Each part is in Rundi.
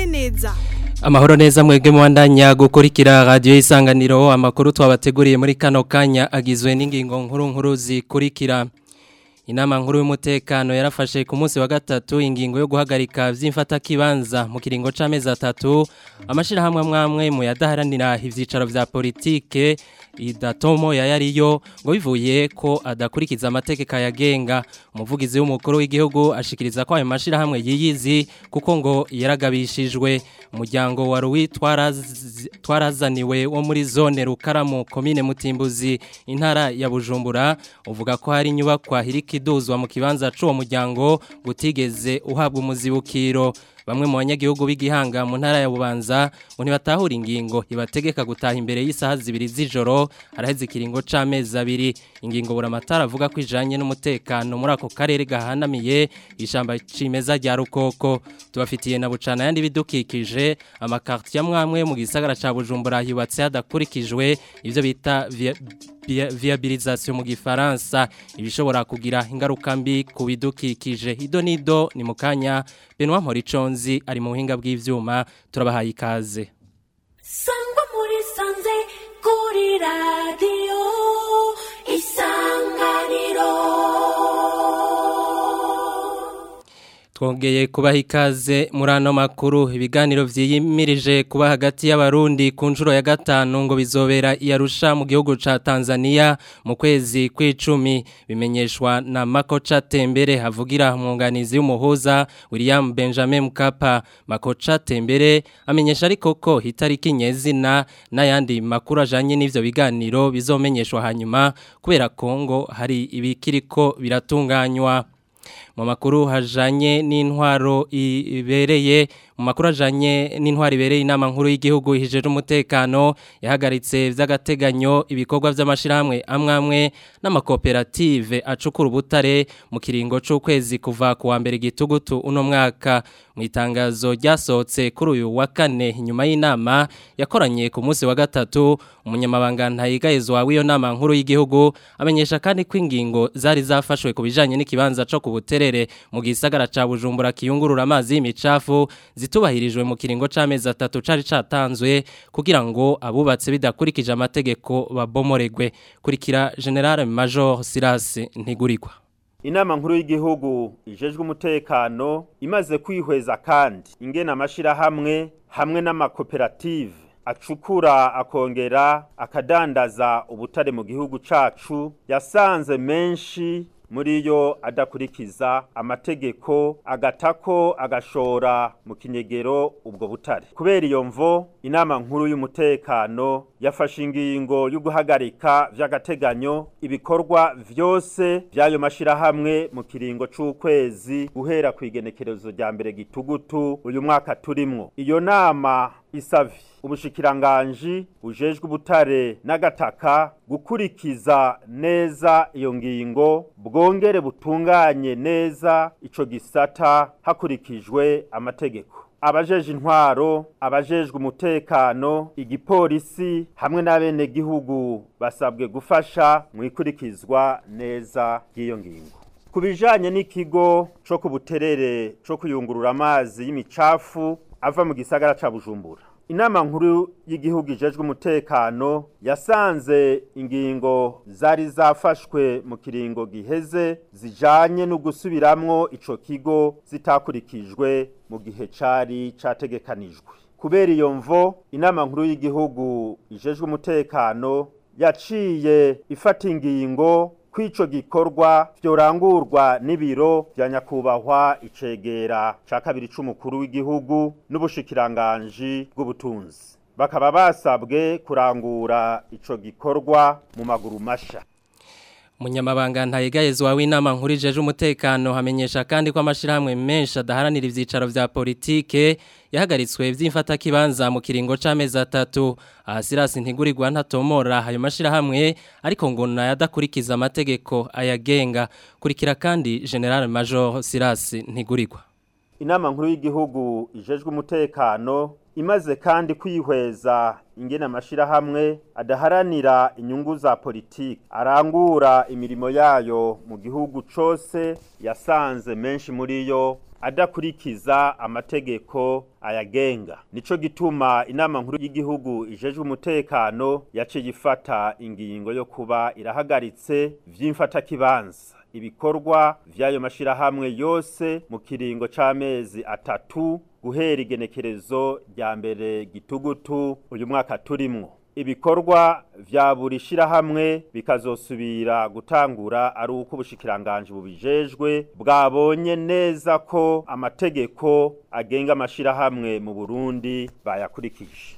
Dieudonne neza Amahoro neza mwebwe mwandanya gukurikira radio isanganiro amakuru twabateguriye muri kano kanya agizwe n'ingingo nkuru nkuru zikurikira Inama nkuru y'umutekano yarafashe ku munsi wa gatatu ingingo yo guhagarika vy'imfata kibanza mu kiringo c'amezi atatu amashirahamwe amwamwe mu yadaharanira ivyicaro vya politike idatomo yayariyo ngo bivuye ko adakurikiza amategeko yagenga umuvugizi w'umukuru w'igihugu ashikiriza ko ayo mashirahamwe yiyizi kuko ngo yaragabishijwe umuryango wa Rui twarazaniwe wo muri zone Rukaramu komine Mutimbuzi intara ya Bujumbura uvuga ko hari inyubakwa hirika iduzwa mu kibanza c'uwo muryango gutigeze uhabwa umuzibukiro bamwe mu banyagihugu b'igihanga mu ntara ya Bubanza ngo ntibatahura ingingo ibategeka gutaha imbere y'isaha zibiri z'ijoro araheze ikiringo c'amezi abiri ingingo buramatara avuga ko ijanye n'umutekano muri ako karere gahanamiye ishamba cimeza rya rukoko tubafitiye na bucana yandi bidukikije amakartier amwamwe mu gisagara ca Bujumbura yubatse hadakurikijwe ivyo bita viabilisation mu gifaransa ibishobora kugira ingaruka mbi ku bidukikije ido nido ni mukanya Benoit Moriconzi ari mu buhinga bw'ivyuma turabahaye ikaze Sangwa muri sanze kuri radio isanganiro Twongeye kubaha ikaze muri ano makuru ibiganiro vyiyimirije kuba hagati y'abarundi ku nshuro ya gatanu ngo bizobera iyarusha mu gihugu ca Tanzania mu kwezi kw'icumi bimenyeshwa na Makocha Tembere havugira umwunganizi w'umuhuza William Benjamin Mkapa Makocha Tembere amenyesha ariko ko hitariki nyezina n'ayandi makuru ajanye n'ivyo biganiro bizomenyeshwa hanyuma kubera Kongo hari ibikiriko biratunganywa mu makuru hajanye n'intwaro ibereye mu makuru ajanye n'intwaro ibereye inama nkuru y'igihugu ihijeje umutekano yahagaritse vy'agateganyo ibikorwa vy'amashirahamwe amwamwe n'amakoperative acukura ubutare mu kiringo c'ukwezi kuva ku wa mbere gitugutu uno mwaka mu itangazo ryasohotse kuri uyu wa kane inyuma y'inama yakoranye ku munsi wa gatatu umunyamabanga ntayigayezwa w'iyo nama nkuru y'igihugu amenyesha kandi ko ingingo zari zafashwe ku bijanye n'ikibanza co ku buterere mu gisagara ca Bujumbura kiyungurura amazi y'imicafu zitubahirijwe mu kiringo c'amezi atatu cari catanzwe kugira ngo abubatse bidakurikije amategeko babomoregwe kurikira General Major Silas Ntigurirwa Inama nkuru y'igihugu ijejwe umutekano imaze kwihweza kandi ingena amashirahamwe hamwe n'amakoperative acukura akongera akadandaza ubutare mu gihugu cacu yasanze menshi muri yo adakurikiza amategeko agatako agashora mu kinyegero ubwo butare kubera iyo mvo inama nkuru y'umutekano yafashe ingingo yo guhagarika vy'agateganyo ibikorwa vyose vy'ayo mashirahamwe mu kiringo c'ukwezi guhera ku igenekerezo rya mbere gitugutu uyu mwaka turimwo iyo nama isavi ubushikiranganji bujejwe ubutare n'agataka gukurikiza neza iyo ngingo bwongere butunganye neza ico gisata hakurikijwe amategeko abajeje intwaro abajejwe umutekano igipolisi hamwe n'abene gihugu basabwe gufasha mu ikurikizwa neza ry'iyo ngingo ku bijanye n'ikigo co ku buterere co kuyungurura amazi y'imicafu ava mu gisagara ca bujumbura inama nkuru y'igihugu ijejwe umutekano yasanze ingingo zari zafashwe mu kiringo giheze zijanye no gusubiramwo ico kigo zitakurikijwe mu gihe cari categekanijwe kubera iyo mvo inama nkuru y'igihugu ijejwe umutekano yaciye ifata ingingo kw'ico gikorwa vyorangurwa n'ibiro vya nyakubahwa icegera ca kabiri c'umukuru w'igihugu n'ubushikiranganji bw'ubutunzi bakaba basabwe kurangura ico gikorwa mu maguru masha Munyamabanga ntayegayezwa w'inama nkuru ijeje umutekano hamenyesha kandi ko amashirahamwe menshi adaharanira ivyicaro vya politike yahagaritswe vy'imfata kibanza mu kiringo c'amezi atatu ahasirasi ntigurirwa ntatomora ayo mashirahamwe ariko ngo nayadakurikiza amategeko ayagenga kurikira kandi General Major Silas ntigurirwa inama nkuru y'igihugu ijejwe umutekano imaze kandi kwihweza ingene amashirahamwe adaharanira inyungu za politiki arangura imirimo yayo mu gihugu cose yasanze menshi muri yo adakurikiza amategeko ayagenga nico gituma inama nkuru y'igihugu ijejwe umutekano yaciye ifata ingingo yo kuba irahagaritse vy'imfatakibanza ibikorwa vy'ayo mashirahamwe yose mu kiringo c'amezi atatu guhera igenekerezo rya mbere gitugutu uyu mwaka turimwo ibikorwa vya buri shirahamwe bikazosubira gutangura ari uko ubushikiranganje bubijejwe bwabonye neza ko amategeko agenga amashirahamwe mu Burundi bayakurikije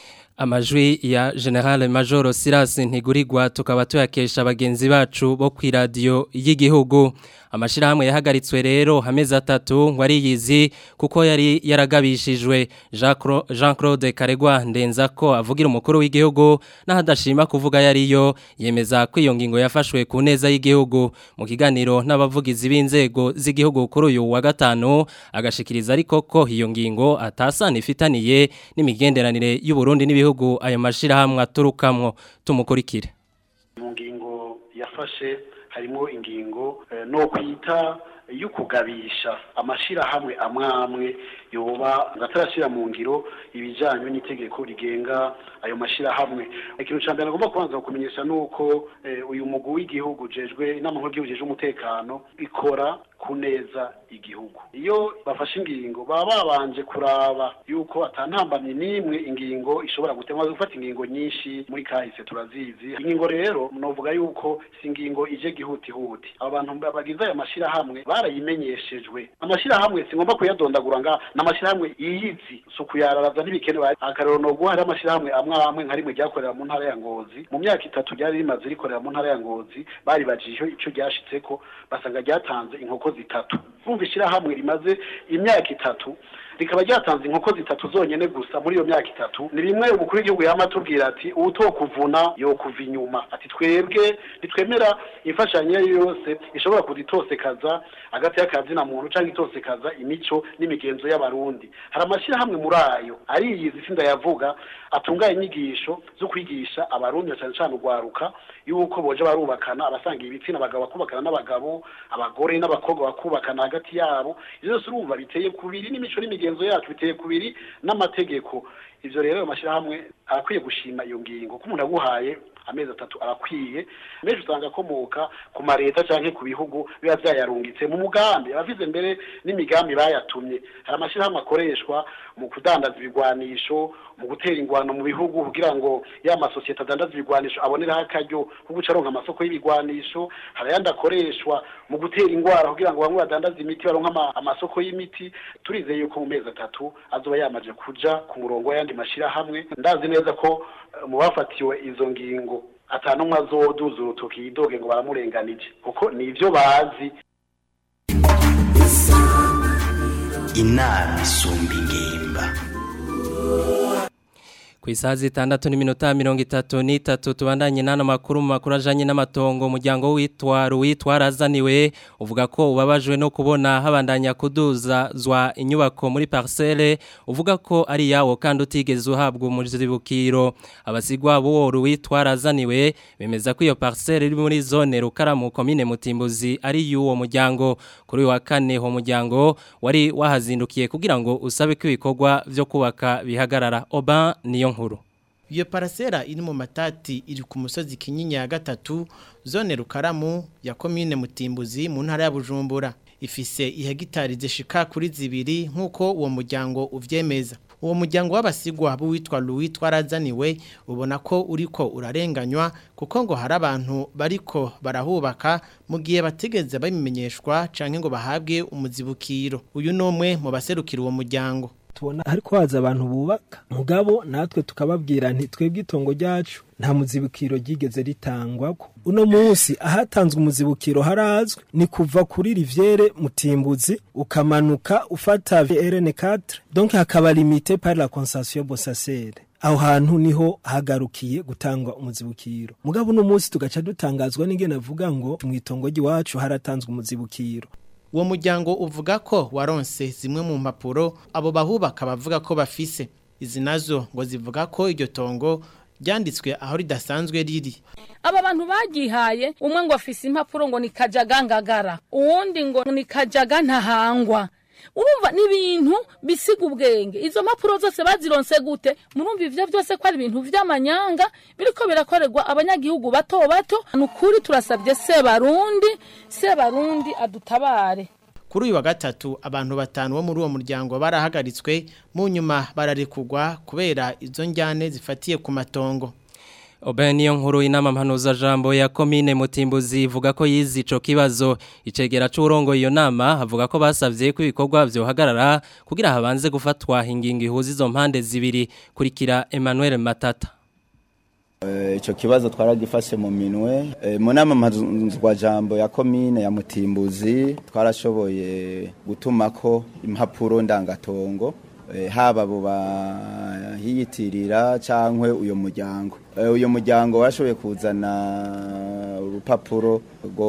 amajwi ya General Major Silas Ntigurirwa tukaba tuyakesha bagenzi bacu bo ku radio y'igihugu amashirahamwe yahagaritswe rero hamezi atatu ngo ariyizi kuko yari yaragabishijwe Jean Claude Karegwa ndenza ko avugira umukuru w'igihugu n'ahadashima kuvuga yariyo yemeza ko iyo ngingo yafashwe ku neza y'igihugu mu kiganiro n'abavugizi b'inzego z'igihugu kuri uyu wa gatanu agashikiriza ariko ko iyo ngingo atasana ifitaniye n'imigenderanire y'u Burundi n'ibihugu ayo mashirahamwe aturukamwo tumukurikire mu ngingo yafashe harimo ingingo no kwita yo kugabisha amashirahamwe amwamwe yoba atarashira mu ngiro ibijanye n'itegeko rigenga ayo mashirahamwe ikintu ca mbere agomba kubanza kumenyesha nuko uyu mugwi w'igihugu jejwe inama nkuru y'igihugu umutekano ikora ku neza igihugu iyo bafashe ingingo baba babanje kuraba yuko atantambamye n'imwe ingingo ishobora gutemwa gufata ingingo nyinshi muri kahise turazizi ingingo rero novuga yuko si ingingo ije gihutihuti abo bantu bagize aya mashirahamwe barayimenyeshejwe amashirahamwe singomba kuyadondagura nga n'amashirahamwe yiyizi si ukuyararaza ntibikenewe akarero no guha amashirahamwe amwe amwe nka rimwe ryakorera mu ntara ya ngozi mu myaka itatu ryari rimaze rikorera mu ntara ya ngozi baribajije ico ryashitseko basanga ryatanze inkoko zitatu urumva ishirahamwe rimaze imyaka itatu rikaba ryatanze inkoko zitatu zonyene gusa muri iyo myaka itatu ni bimwe umukuru w'igihugu yama atubwira ati uwutokuvuna yokuva inyuma ati twebwe ntitwemera imfashanyo iyo ariyo yose ishobora kuditosekaza hagati y'akazina muntu canke itosekaza imico n'imigenzo y'abarundi hari amashirahamwe muri ayo ariyizi sinda yavuga atunganya inyigisho zo kwigisha abarundi na cane cane urwaruka yuko boje barubakana abasanga ibitsina abagabo bakubakana n'abagabo abagore n'abakobwa bakubakana hagati yabo ivyo byose urumva biteye kubiri n'imico n'imigenzo yacu biteye kubiri n'amategeko ivyo rero ayo mashirahamwe arakwiye gushima iyo ngingo ko umuntu aguhaye amezi atatu arakwiye menshi usanga akomoka ku mareta canke ku bihugu biba vyayarungitse mu mugambi abavize mbere n'imigambi bayatumye hari amashirahamwe akoreshwa mu kudandaza ibigwanisho mu gutera ingwano mu bihugu kugira ngo ya masosiyete adandaza ibigwanisho aboneraho akaryo ko guca aronka amasoko y'ibigwanisho hari ayandi akoreshwa mu gutera ingwara kugira ngo bamwe badandaze imiti baronka amasoko y'imiti turizeye yuko mu mezi atatu azoba yamaze kuja ku murongo w'ayandi mashirahamwe ndazi neza ko mu bafatiwe izo ngingo atanumwe azoduza urutoki yidoge ngo baramurenganije kuko ni ivyo bazi inama isumba ingimba ku isaha zitandatu n'iminota mirongo itatu n'itatu tubandanye n'ano makuru mu makuru ajanye n'amatongo umuryango witwa ruwitwa razaniwe uvuga ko ubabajwe no kubona habandanya kuduzazwa inyubako muri parcelle uvuga ko ari yawo kandi utigeze uhabwa umuzibukiro abasigwa b'uwo ruwitwa razaniwe bemeza ko iyo parcelle iri muri zone rukaramu komine mutimbuzi ari y'uwo muryango kuri uyu wa kane uwo muryango wari wahazindukiye kugira ngo usabe ko ibikorwa vyo kubaka bihagarara oba niyo nkuru iyo parasera iri mu matati iri ku musozi kinyinya ya gatatu zone rukaramu ya komine mutimbuzi mu ntara ya bujumbura ifise ihegitari zishika kuri zibiri nk'uko uwo muryango uvyemeza uwo muryango w'abasigwa b'uwitwa Louis twarazaniwe ubona ko uriko urarenganywa kuko ngo hari abantu bariko barahubaka mu gihe bategeze babimenyeshwa canke ngo bahabwe umuzibukiro uyu numwe mu baserukira uwo muryango tubona ariko haza abantu bubaka mugabo natwe tukababwira nti twebwe itongo ryacu nta muzibukiro ryigeze ritangwako uno munsi ahatanzwe umuzibukiro harazwe ni kuva kuri riviere mutimbuzi ukamanuka ufata RN4 donc hakaba limité par la concession bossacere aho hantu niho hagarukiye gutangwa umuzibukiro mugabo uno munsi tugaca dutangazwa n'ingene avuga ngo mu itongo ry'iwacu haratanzwe umuzibukiro uwo muryango uvuga ko waronse zimwe mu mpapuro abo bahubaka bavuga ko bafise izi nazo ngo zivuga ko iryo tongo ryanditswe aho ridasanzwe riri aba bantu bagihaye umwe ngo afise impapuro ngo ni kajaga ngagara uwundi ngo ni kajaga ntahangwa urumva ni ibintu bisiga ubwenge izo mpapuro zose bazironse gute murumva ivyo byose ko ari ibintu vy'amanyanga biriko birakorerwa abanyagihugu bato bato ni ukuri turasabye sebarundi sebarundi adutabare kuri uyu wa gatatu abantu batanu bo muri uwo muryango barahagaritswe mu nyuma bararekugwa kubera izo njyane zifatiye ku matongo Obe niyo nkuru inama mpanuza jambo ya komine mutimbuzi ivuga ko yizi ico kibazo icegera c'urongo iyo nama avuga ko basavye ko ibikorwa vyohagarara kugira habanze gufatwa ingingo ihuza izo mpande zibiri kurikira Emmanuel Matata icyo kibazo twaragifashe mu minwe mu nama mpuzwa jambo ya komine ya mutimbuzi twarashoboye gutuma ko impapuro ndangatongo haba abo bahiyitirira cyangwa uyu muryango uyu muryango washoboye kuzana urupapuro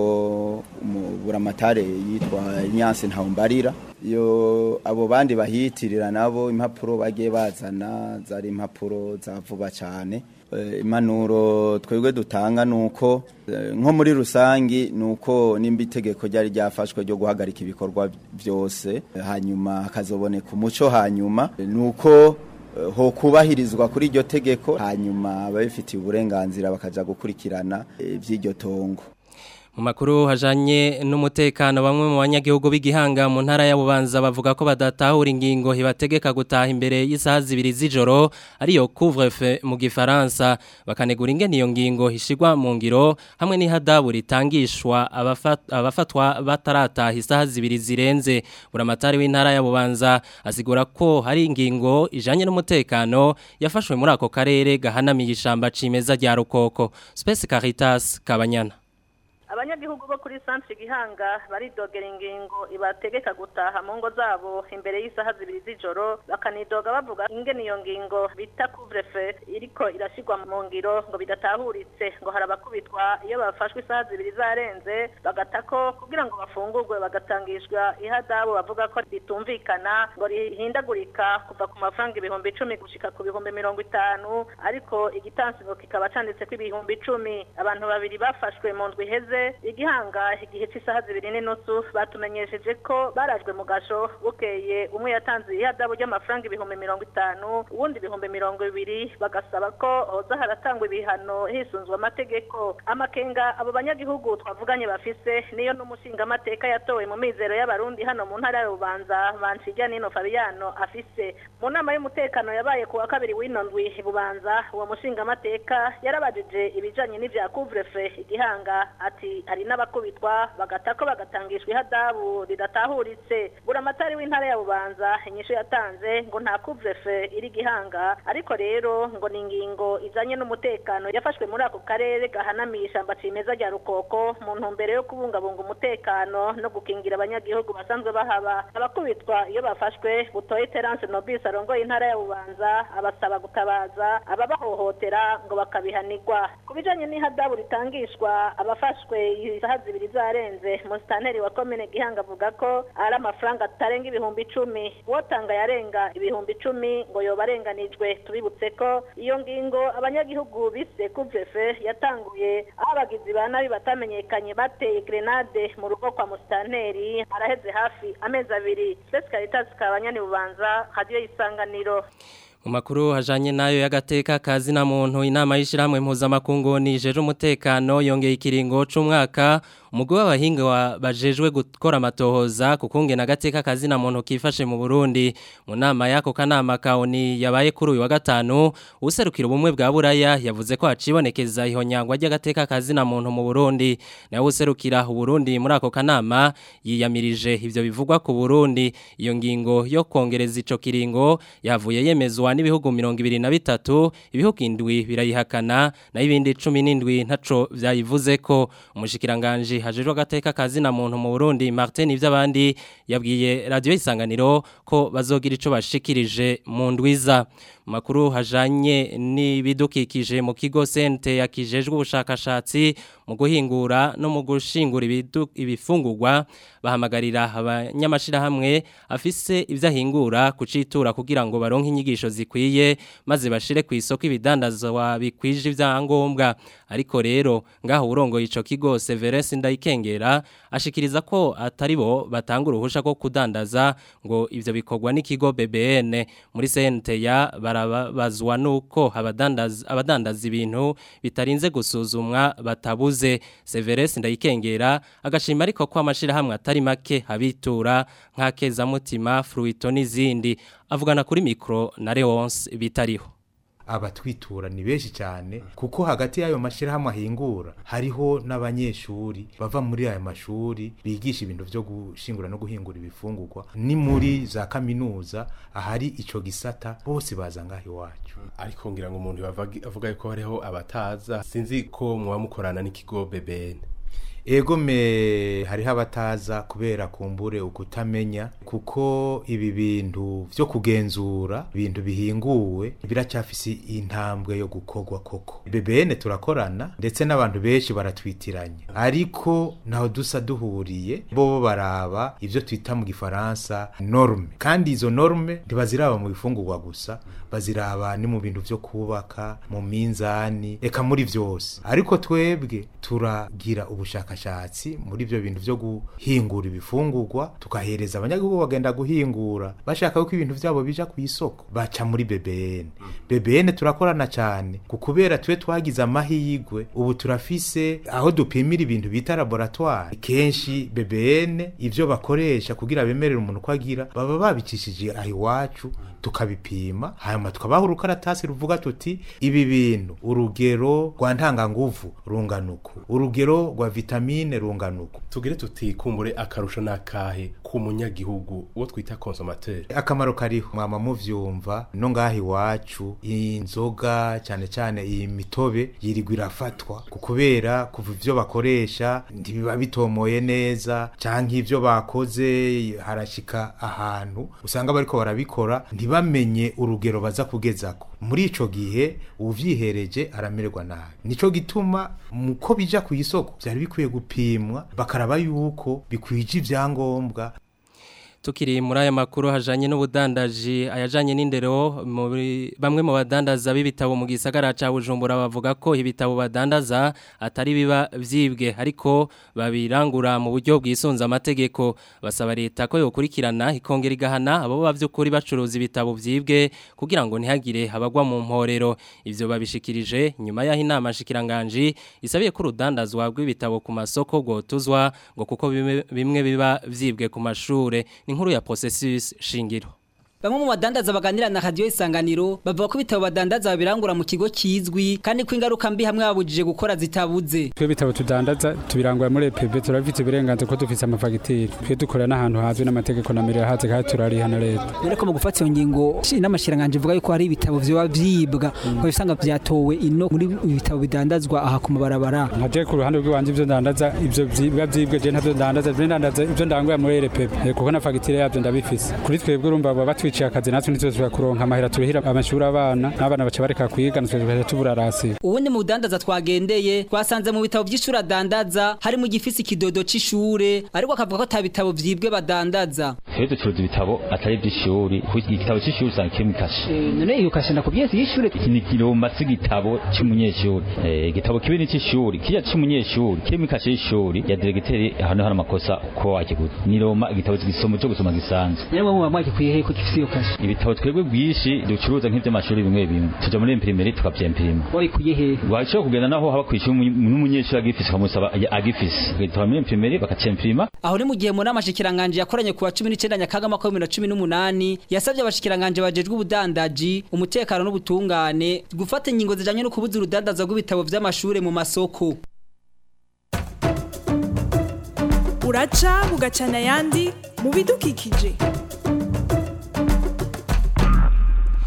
rwo buramatare yitwa inyansi ntawumbarira iyo abo bandi bahiyitirira nabo impapuro bagiye bazana zari impapuro za vuba cyane impanuro twebwe dutanga ni uko nko muri rusange ni uko nimba itegeko ryari ryafashwe ryo guhagarika ibikorwa byose hanyuma hakazoboneka umuco hanyuma ni uko ho kubahirizwa kuri iryo tegeko hanyuma ababifitiye uburenganzira bakajya gukurikirana iby'iryo tongo mu makuru hajanye n'umutekano bamwe mu banyagihugu b'igihanga mu ntara ya Bubanza bavuga ko badatahura ingingo hibategeka gutaha imbere y'isaha zibiri z'ijoro ariyo couvre-feu mu gifaransa bakanegura ingene iyo ngingo hishigwa mu ngiro hamwe n'ihadabu ritangishwa abafatwa batarataha isaha zibiri zirenze buramatari w'intara ya Bubanza asigura ko hari ingingo ijanye n'umutekano yafashwe muri ako karere gahanamiye ishamba cimeza rya Rukoko Space Caritas Kabanyana abanyagihugu bo kuri centre gihanga baridogera ingingo ibategeka gutaha mu ngo zabo imbere y'isaha zibiri z'ijoro bakanidoga bavuga ingene iyo ngingo bita couvre-feu iriko irashigwa mu ngiro ngo bidatahuritse ngo hari abakubitwa iyo bafashwe isaha zibiri zarenze bagatako kugira ngo bafungurwe bagatangishwa ihadabu bavuga ko ritumvikana ngo rihindagurika kuva ku mafaranga ibihumbi icumi gushika ku bihumbi mirongo itanu ariko igitansigo kikaba canditseko ibihumbi icumi abantu babiri bafashwe mu ndwi iheze igihanga igihe cy'isaha zibiri n'inusu batumenyesheje ko barajwe mu gasho bukeye umwe yatanze ihadabu ry'amafaranga ibihumbi mirongo itanu uwundi ibihumbi mirongo ibiri bagasaba ko hoza haratangwa ibihano hisunzwe amategeko amakenga abo banyagihugu twavuganye bafise niyo n'umushingamateka yatowe mu mizero y'abarundi hano mu ntara ya bubanza banshijya nino fabiano afise mu nama y'umutekano yabaye ku wa kabiri w'ino ndwi bubanza uwo mushingamateka yarabajije ibijanye n'ivya couvre-feu igihanga ati hari n'abakubitwa bagatako bagatangishwa ihadabu ridatahuritse buramatari w'intara ya bubanza inyishu yatanze ngo nta couvre-feu iri gihanga ariko rero ngo ni ingingo izanye n'umutekano yafashwe muri ako karere gahanamiye ishamba cimeza rya rukoko mu ntumbero yo kubungabunga umutekano no gukingira abanyagihugu basanzwe bahaba abakubitwa iyo bafashwe butoye terence nobis arongoye intara ya bubanza abasaba gutabaza ababahohotera ngo bakabihanirwa ku bijanye n'ihadabu ritangishwa abafashwe isaha zibiri zarenze musitanteri wa komine gihanga avuga ko ari amafaranga atarenga ibihumbi icumi uwotanga yarenga ibihumbi icumi ngo yoba arenganijwe tubibutse ko iyo ngingo abanyagihugu bise kuvefe yatanguye aho abagizi ba nabi batamenyekanye bateye grenade mu rugo kwa musitanteri araheze hafi amezi abiri spesi karitasi kabanyani bubanza radiyo y'isanganiro mu makuru hajanye nayo y'agateka kazi na muntu inama y'ishiramwe mpuzamakungu nijeje umutekano yongeye ikiringo c'umwaka umugwi w'abahinga bajejwe gukora amatohoza kukunge na gateka kazi na muntu kifashe mu Burundi mu nama yako kanama kaoni yabaye kuri uyu wa gatanu userukira ubumwe bwa Buraya yavuze ko hacibonekeza ihonyangwa ry'agateka kazi na muntu mu Burundi nawe userukira Burundi muri ako kanama yiyamirije ivyo bivugwa ku Burundi iyo ngingo yo kongereza ico kiringo yavuye yemezwa n'ibihugu 23 ibihugu indwi birayihakana na ibindi 17 ntaco vyayivuze ko umushikiranganje hajejwe agateka kazi na muntu mu Burundi Martin ivy'abandi yabwiye radio isanganiro ko bazogira ico bashikirije mu ndwiza makuru hajanye n'ibidukikije mu kigo sente yakijejwe ubushakashatsi mu guhingura no mu gushingura ibidu- ibifungurwa bahamagarira abanyamashirahamwe afise ivyo ahingura kucitura kugira ngo baronke inyigisho zikwiye maze bashire ku isoko ibidandazwa bikwije ivyangombwa ariko rero ngaho urongo ico kigo Severus Ndayikengera ashikiriza ko atari bo batanga uruhusha ko kudandaza ngo ivyo bikorwa n'ikigo BBN muri sente ya barabazwa nuko abadandaza abadandaza ibintu bitarinze gusuzumwa batabuze Severus Ndayikengera agashima ariko ko amashirahamwe atari make habitura nk'akeza mutima fruito n'izindi avugana kuri micro na Leonce bitariho abatwitura ni benshi cyane kuko hagati y'ayo mashyirahamwe ahingura hariho n'abanyeshuri bava muri ayo mashuri bigisha ibintu byo gushingura no guhingura ibifungurwa ni muri za kaminuza ahari ico gisata bose baza ngaho iwacu ariko ngira ngo umuntu bavagi- avuga ko hariho abataza sinzi ko muba mukorana n'ikigo BBN ego me hariho abataza kubera kumbure ukutamenya kuko ibi bintu vyo kugenzura ibintu bihinguwe biracyafise intambwe yo gukorwa koko BBN turakorana ndetse n'abantu benshi baratwitiranya ariko naho dusa duhuriye bo baraba ivyo twita mu gifaransa norme kandi izo norme ntibaziraba mu bifungurwa gusa baziraba ni mu bintu vyo kubaka mu minzani eka muri vyose ariko twebwe turagira ubushakashatsi muri ivyo bintu vyo guhingura ibifungurwa tukahereza abanyagihugu bagenda guhingura bashaka ko ibintu vyabo bija ku isoko baca muri BBN BBN turakorana cyane ku kubera twe twagize amahirwe ubu turafise aho dupimira ibintu bita laboratoire kenshi BBN ivyo bakoresha kugira bemerere umuntu ko agira baba babicishije aho iwacu tukabipima hanyuma tukabaha urukaratasi ruvuga tuti ibi bintu urugero rwa ntanganguvu runganuku urugero rwa vitamine runganuku tugire tuti kumbure akarusho nakahe ku munyagihugu uwo twita consommateur akamaro kariho mwama muvyumva no ngaha iwacu inzoga cyane cyane iyi mitobe yirirwa irafatwa ku kubera kuva ivyo bakoresha ntibiba bitomoye neza canke ivyo bakoze harashika ahantu usanga bariko barabikora ntibamenye urugero baza kugezako muri ico gihe uvyihereje aramererwa nabi nico gituma muko bija ku isoko vyari bikwiye gupimwa bakaraba yuko bikwije ivyangombwa Tukiri muri aya makuru hajanye n'ubudandaji ayajanye n'indero muri bamwe mu badandaza b'ibitabo mu gisagara ca Bujumbura bavuga ko ibitabo badandaza atari biba vyibwe ariko babirangura mu buryo bwisunza amategeko basaba leta ko yokurikirana ikongera igahana abo bavyukuri bacuruza ibitabo vyibwe kugira ngo ntihagire abagwa mu mporero ivyo babishikirije nyuma yaho inama shikiranganje isabiye ko urudandazwa rw'ibitabo ku masoko gotuzwa ngo kuko bimwe, bimwe biba vyibwe ku mashure ni inkuru ya processus shingiro Bamwe mu badandaza baganira na radio isanganiro bavuga ko bitabo badandaza babirangura mu kigo kizwi kandi ko ingaruka mbi hamwe babujije gukora zitabuze. Twe bitabo tudandaza tubirangura muri EPB turafite uburenganzira ko dufite amafagitire. Twe dukora n'ahantu hazwi n'amategeko na mirire haze kandi turariha na leta. Rero ko mu gufata iyo ngingo n'amashiranganje vuga yuko hari ibitabo vyo vyibwa ko bisanga vyatowe ino muri ibitabo bidandazwa aha ku mabarabara. Nkaje ku ruhande rw'iwanje ivyo ndandaza ivyo vyibwa vyibwe je ntavyo ndandaza ivyo ndandaza ivyo ndanguye muri EPB kuko na fagitire yavyo ndabifise. Kuri twebwe urumva baba twiciye akazi natwe nitwe kuronka amahera turihira amashuri abana n'abana baca bareka kwiga natwe tukaja tuburarasi ubundi mu budandaza twagendeye twasanze mu bitabo by'ishuri adandaza harimo igifisi ikidodo c'ishure ariko akavuga ko ata bitabo vyibwe badandaza Twebwe ducuruza ibitabo atari iby'ishuri kuko igitabo cy'ishuri usanga kirimo ikashe none iyo kashe nakubwiye si y'ishure iki ni kiromba c'igitabo c'umunyeshuri eh igitabo kibi ni c'ishuri kirya c'umunyeshuri kirimo ikashe y'ishuri ya diregiteri hano hano amakosa uko wakiguze ni roma igitabo gisomo cyo gusoma gisanzwe yewe mu bamwake kuyihe ko gifisi iyo kashe ibitabo twebwe bwishi ducuruza nk'iby'amashuri bimwe bimwe tuja muri imprimeri tukavyempirima wabikuye he washobora kugenda naho haba kwishuri n'umunyeshuri agifise ukamusaba agifise ugahita muri imprimeri bakacyempirima aho ni mu gihe mu nama shikiranganje yakoranye ku wa 19 nyakaga mwaka wa 2018 yasabye abashikiranganje bajejwe ubudandaji umutekano n'ubutungane gufata ingingo zijanye no kubuza urudandaza rw'ibitabo vy'amashure mu masoko uraca bugacana ayandi mu bidukikije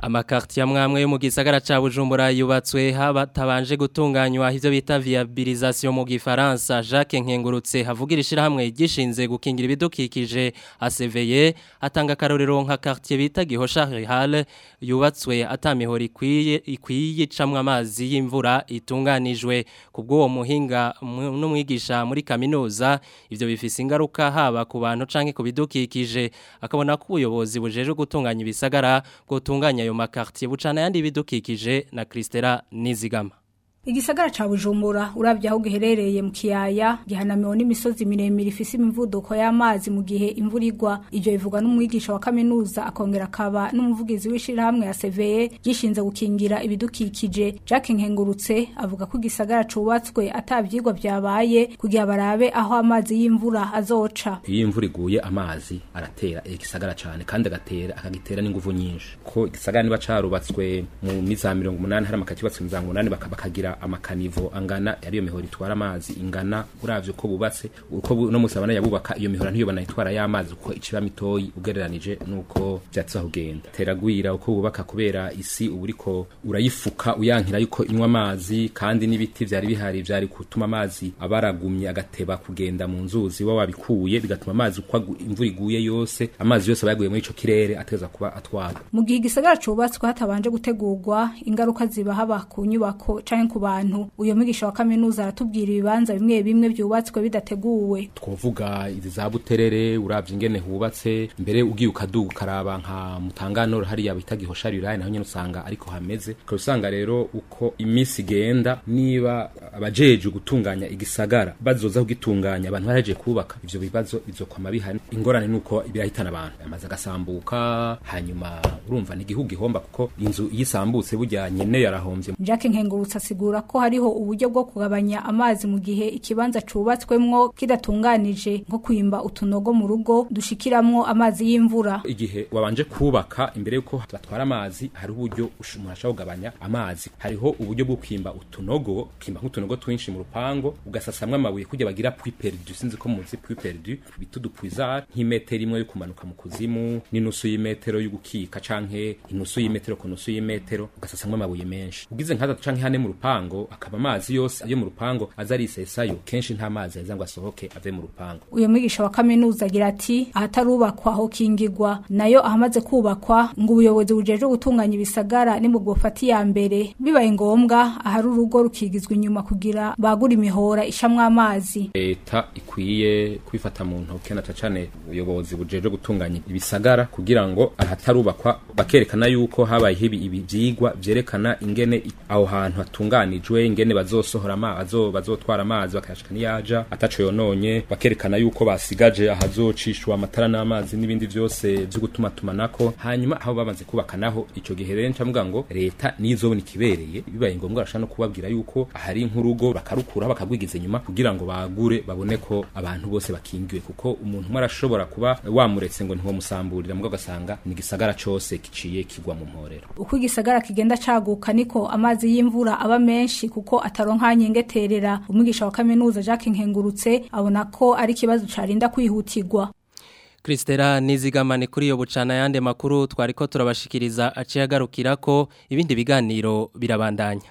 Amakarti ya mwamwe yo mu gisagara ca Bujumbura yubatswe habatabanje gutunganywa ivyo bita viabilisation mu gifaransa Jacques Nkengurutse havugira ishirahamwe gishinze gukingira ibidukikije ACVE atanga karorero nka quartier bita Gihosha Hall yubatswe atamihoro ikwiye ikwiye camwe amazi y'imvura itunganijwe kubwo uwo muhinga n'umwigisha muri kaminuza ivyo bifise ingaruka haba ku bantu canke ku bidukikije akabona ko ubuyobozi bujeje gutunganya ibisagara gutunganya ayo makartier bucana yandi bidukikije na Kristera Nizigama Igisagara ca Bujumbura uravye aho giherereye mu kiyaya gihanamiwe n'imisozi miremire ifise imivuduko y'amazi mu gihe imvura igwa ivyo bivugwa n'umwigisha wa kaminuza akongera akaba n'umuvugizi w'ishirahamwe ya CVE gishinze gukingira ibidukikije Jacques Nkengurutse avuga ko igisagara cubatswe atavyigwa vyabaye kugira barabe aho amazi y'imvura azoca iyo imvura iguye amazi aratera igisagara cyane kandi agatera akagitera n'inguvu nyinshi ko igisagara niba carubatswe mu miza 180 hari amakati yubatswe mu za 180 bakagira amakanivo angana ariyo mihoro itwara amazi ingana uravye uko bubatse uko bu, no musabana yabubaka iyo mihoro ntiyo banayitwara y'amazi uko iciba mitoyi ugereranije nuko vyatsa kugenda teragwira uko bubaka kubera isi uburiko urayifuka uyankira yuko inywa amazi kandi n'ibiti vyari bihari vyari gutuma amazi abaragumye agateba kugenda mu nzuzi wa wabikuye bigatuma amazi uko imvura iguye yose amazi yose bayaguye muri ico kirere ateza kuba atwara mu gihe igisagara cubatswe hatabanje gutegurwa ingaruka ziba haba ku nyubako canke ku bantu uyo mwigisha wa kaminuza aratubwira ibibanza bimwe bimwe byubatswe bidateguwe twovuga izi za buterere uravye ingene hubatse mbere ugiye ukaduga ukaraba nka mutangano hariya bita gihoshari uraye naho nyene usanga ariko hameze ukaba usanga rero uko iminsi igenda niba abajeje gutunganya igisagara bazoza kugitunganya abantu baraje kubaka ivyo bibazo bizokwama bihari ingorane nuko birahitana abantu amaze agasambuka hanyuma urumva ni igihugu ihomba kuko inzu yisambutse burya nyene yarahomvye Jacques Nkengurutse asigura ko hariho uburyo bwo kugabanya amazi mu gihe ikibanza cubatswemwo kidatunganije nko kwimba utunogo mu rugo dushikiramwo amazi y'imvura igihe wabanje kubaka imbere yuko batwara amazi hari uburyo umuntu ashobora kugabanya amazi hariho uburyo bwo kwimba utunogo kwimba nk'utunogo twinshi mu rupango ugasasamwa amabuye kugira bagira puits perdus sinzi ko muzi puits perdus bita udupuizar nk'imetero imwe yo kumanuka mu kuzimu n'inusu y'imetero yo gukika canke inusu y'imetero ku nusu y'imetero ugasasamwa amabuye menshi ugize nk'atatu canke hane mu rupango akaba amazi yose yo mu rupango aza arisesayo kenshi nta mazi aheza ngo asohoke ave mu rupango uyo mwigisha wa kaminuza agira ati ahatarubakwa ho kingirwa nayo ahamaze kubakwa ngo ubuyobozi bujeje gutunganya ibisagara ni mu bwofata iya mbere bibaye ngombwa ahari urugo rukigizwa inyuma kugira bagura imihora ishamwe amazi leta ikwiye kwifata mu ntoke na cane ubuyobozi bujeje gutunganya ibisagara kugira ngo ahatarubakwa bakerekana yuko habaye ibi ivyigwa vyerekana ingene aho hantu hatunganijwe ingene bazosohora amazi bazotwara amazi bakayashika niyaja ataco yononye bakerekana yuko basigaje ahazocishwa amatara n'amazi n'ibindi vyose vyo gutuma tumanako hanyuma aho bamaze kubaka naho ico gihe rero ncavuga ngo leta nizobona ikibereye bibaye ngombwa arashaka no kubabwira yuko ahari nk'urugo bakarukura bakagwigiza inyuma kugira ngo bagure babone ko abantu bose bakingiwe kuko umuntu umwe arashobora kuba wamuretse ngo ntiwomusamburira mugabo ugasanga ni igisagara cose kiciye kigwa mu mporero uko igisagara kigenda caguka niko amazi y'imvura aba menshi kuko ataronka nyengeterera umwigisha wa kaminuza Jacques Nkengurutse abona ko ari kibazo carinda kwihutirwa Kristera nizigamane kuri yo bucana yande makuru twariko turabashikiriza aciye agarukira ko ibindi biganiro birabandanya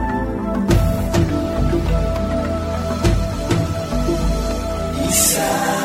Isa